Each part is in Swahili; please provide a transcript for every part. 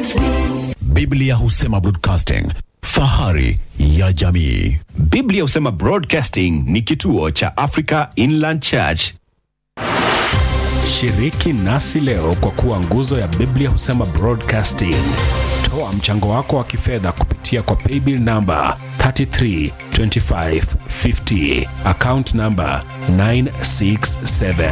Biblia husema broadcasting, fahari ya jamii. Biblia husema Broadcasting ni kituo cha Africa Inland Church. Shiriki nasi leo kwa kuwa nguzo ya Biblia husema Broadcasting. Toa mchango wako wa kifedha kupitia kwa paybill namba 332550 account namba 967.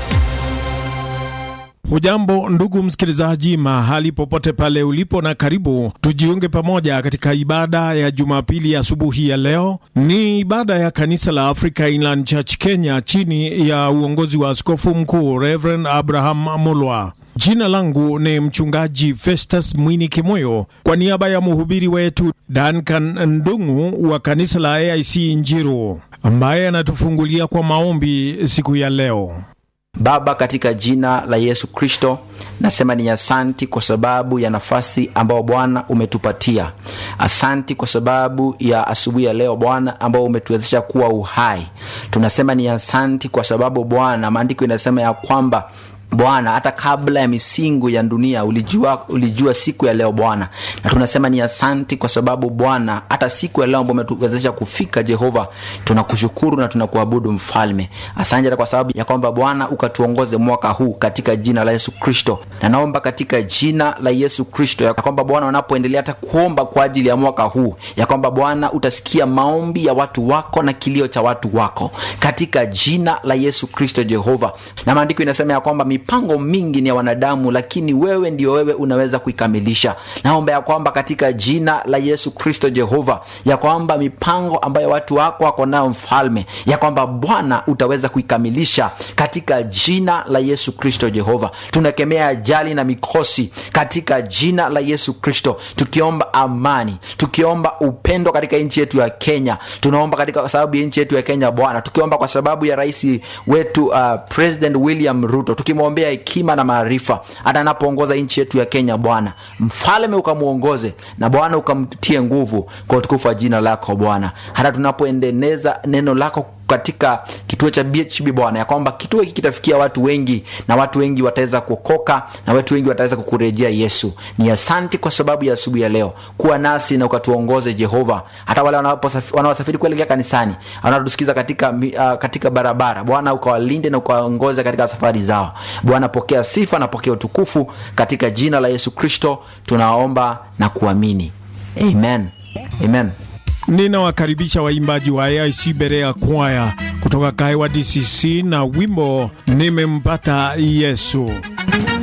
Hujambo ndugu msikilizaji, mahali popote pale ulipo, na karibu tujiunge pamoja katika ibada ya Jumapili asubuhi ya, ya leo. Ni ibada ya kanisa la Africa Inland Church Kenya chini ya uongozi wa askofu mkuu Reverend Abraham Mulwa. Jina langu ni mchungaji Festus Mwini Kimoyo, kwa niaba ya mhubiri wetu Duncan Ndungu wa kanisa la AIC Njiru ambaye anatufungulia kwa maombi siku ya leo. Baba, katika jina la Yesu Kristo, nasema ni asanti kwa sababu ya nafasi ambayo Bwana umetupatia. Asanti kwa sababu ya asubuhi ya leo Bwana, ambao umetuwezesha kuwa uhai. Tunasema ni asanti kwa sababu Bwana, maandiko inasema ya kwamba Bwana, hata kabla ya misingu ya dunia ulijua, ulijua siku ya leo Bwana, na tunasema ni asanti kwa sababu Bwana, hata siku ya leo ambao umetuwezesha kufika Jehova, tunakushukuru na tunakuabudu Mfalme. Asante hata kwa sababu ya kwamba Bwana ukatuongoze mwaka huu katika jina la Yesu Kristo, na naomba katika jina la Yesu Kristo ya kwamba Bwana, wanapoendelea hata kuomba kwa ajili ya mwaka huu, ya kwamba Bwana utasikia maombi ya watu wako na kilio cha watu wako katika jina la Yesu Kristo Jehova, na maandiko inasema ya kwamba mipango mingi ni ya wanadamu, lakini wewe ndio wewe unaweza kuikamilisha. Naomba ya kwamba katika jina la Yesu Kristo Jehova, ya kwamba mipango ambayo watu wako wako nayo Mfalme, ya kwamba Bwana utaweza kuikamilisha katika jina la Yesu Kristo Jehova. Tunakemea ajali na mikosi katika jina la Yesu Kristo, tukiomba amani, tukiomba upendo katika nchi yetu ya Kenya. Tunaomba katika sababu ya nchi yetu ya Kenya Bwana, tukiomba kwa sababu ya rais wetu uh, President William Ruto, tukimwombea hekima na maarifa hata anapoongoza nchi yetu ya Kenya Bwana mfalme, ukamwongoze na Bwana ukamtie nguvu kwa utukufu wa jina lako Bwana, hata tunapoendeleza neno lako katika kituo cha BHB Bwana, ya kwamba kituo hiki kitafikia watu wengi na watu wengi wataweza kuokoka na watu wengi wataweza kukurejea Yesu. Ni asanti kwa sababu ya asubuhi ya leo, kuwa nasi na ukatuongoze Jehova, hata wale wanaosafiri kuelekea kanisani, wanaotusikiza katika, uh, katika barabara Bwana ukawalinde na ukawaongoze katika safari zao Bwana. Pokea sifa na pokea utukufu katika jina la Yesu Kristo tunaomba na kuamini, amen, amen. Ninawakaribisha waimbaji wa AIC Berea Kwaya kutoka Kaiwa DCC na wimbo nimempata Yesu.